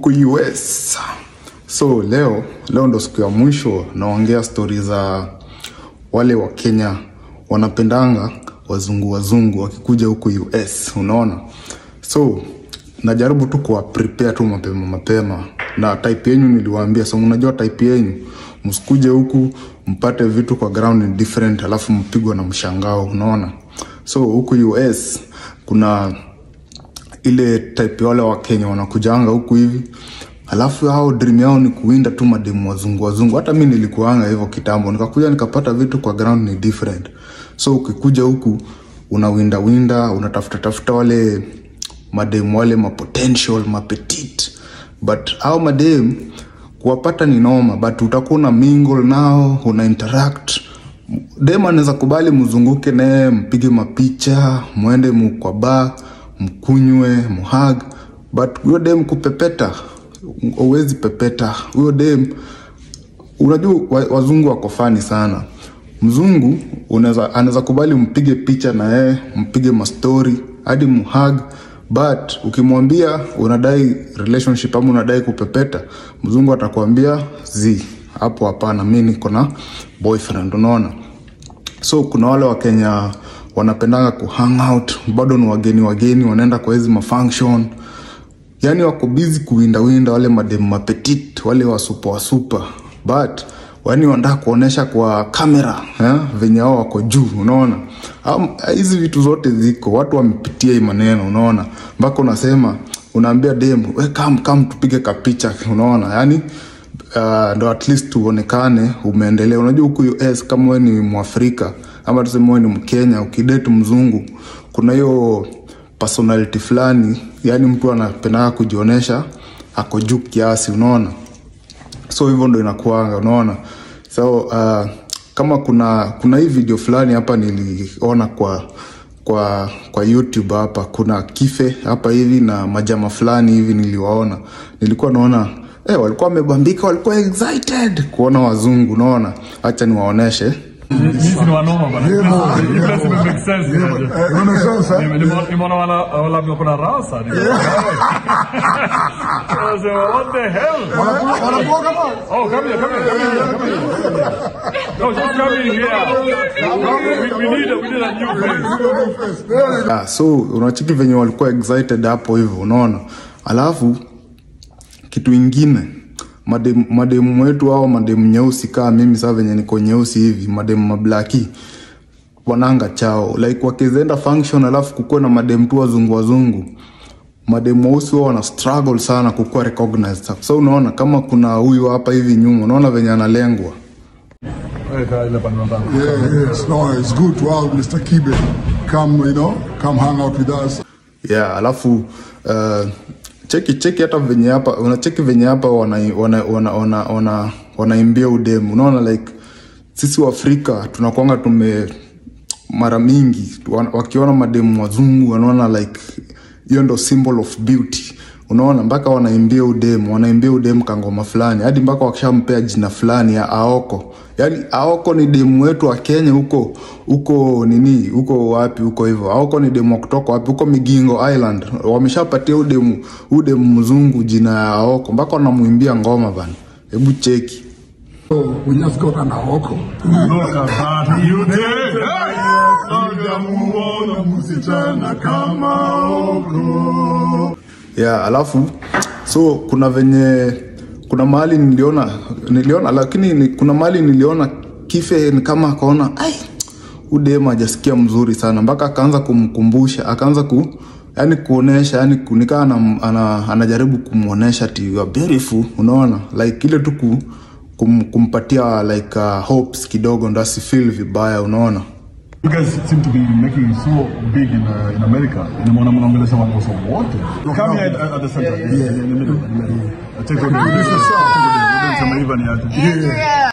huku US. So leo leo ndo siku ya mwisho naongea stori za wale wa Kenya wanapendanga wazungu wazungu wakikuja huku US, unaona. So najaribu tu kuwa prepare tu mapema mapema, na type yenyu niliwaambia. So unajua type yenyu, msikuje huku mpate vitu kwa ground ni different, alafu mpigwa na mshangao, unaona. So huku US kuna ile type ya wale wa Kenya wanakujanga huku hivi alafu hao dream yao ni kuwinda tu mademu wazungu wazungu. Hata mi nilikuanga hivyo kitambo, nikakuja nikapata vitu kwa ground ni different. So ukikuja huku unawinda winda, unatafuta tafuta wale mademu wale ma potential ma petite, but hao mademu kuwapata ni noma, but utakuwa una mingle nao, una interact dem anaweza kubali mzunguke naye mpige mapicha mwende mu kwa bar mkunywe muhag but huyo dem kupepeta uwezi pepeta huyo dem unajua wa- wazungu wako fani sana mzungu unaweza anaweza kubali mpige picha na yeye mpige mastori hadi muhag but ukimwambia unadai relationship ama unadai kupepeta mzungu atakwambia zi hapo hapana mi niko na boyfriend unaona so kuna wale wakenya wanapendanga kuhang out bado ni wageni wageni wanaenda kwa hizi mafunction yani wako bizi kuwindawinda wale mademu mapetit wale wasupa wasupa but yani wanataka kuonyesha kwa kamera eh, venye hao wako juu unaona Am- hizi vitu zote ziko watu wamepitia hii maneno unaona mpaka unasema unaambia dem we kam kam tupige kapicha unaona yani uh, ndo at least tuonekane umeendelea unajua huku us kama we ni mwafrika ama tuseme we ni mkenya ukidate mzungu kuna hiyo personality fulani yani mtu anapendaga kujionyesha ako juu kiasi unaona so hivyo ndo inakuanga unaona so uh, kama kuna kuna hii video fulani hapa niliona kwa kwa kwa youtube hapa kuna kife hapa hivi na majama fulani hivi niliwaona nilikuwa naona eh, walikuwa wamebambika walikuwa excited kuona wazungu unaona hacha niwaoneshe Nyinyi ni wanoma bana. Hii place ime make sense. Eh, ime make sense, eh? Ni- ni- Nimeona wana wala kuna rasa. Ni- I said, What the hell? Wanakuwa kama Oh, come here, come here, come here, come here. No, just come in here. We, we need a, we need a new face. Ah, so unachiki venye walikuwa excited hapo hivyo unaona alafu kitu ingine mademu mademu wetu au mademu nyeusi kaa mimi saa venye niko nyeusi hivi mademu mablaki wananga chao like wakizaenda function alafu kukuwa na mademu tu wazungu wazungu mademu weusi wao wana struggle sana kukuwa recognized so unaona kama kuna huyu hapa hivi nyuma unaona venye analengwa Weka ile pande ndani. Yeah, yes, no, it's good to have Mr. Kibe come, you know, come hang out with us. yeah alafu uh, cheki cheki hata venye hapa unacheki venye hapa wanaimbia wana, wana, wana, wana, wanaimbia udemu unaona like sisi waafrika tunakwanga tume mara mingi wa- wakiona mademu wazungu wanaona like hiyo ndo symbol of beauty unaona mpaka wanaimbia udemu wanaimbia udemu kangoma fulani hadi mpaka wakishampea jina fulani ya aoko yaani aoko ni demu wetu wa kenya huko huko nini huko wapi huko hivyo aoko ni demu wa kutoka wapi huko migingo island wameshapatia udemu udemu mzungu jina ya aoko mpaka wanamwimbia ngoma bana hebu cheki So we just got an Aoko. Look at that. You did. Sijamuona msichana kama Aoko. yeah, alafu so kuna venye kuna mahali niliona niliona lakini ni, kuna mahali niliona kife ni kama akaona ai udema ajasikia mzuri sana mpaka akaanza kumkumbusha akaanza ku yani kuonesha yani nikaa ana, ana, anajaribu kumwonesha ti you are beautiful unaona like ile tu ku- kum, kumpatia like uh, hopes kidogo ndo asifeel vibaya unaona You guys seem to be making it so big in, uh, in America. Nimeona mnaongelesha watu wote. Come here at, at the center. Yeah, yeah, in the middle. Yeah. Take on the. This is so. Sema hivi ni aje. Yeah.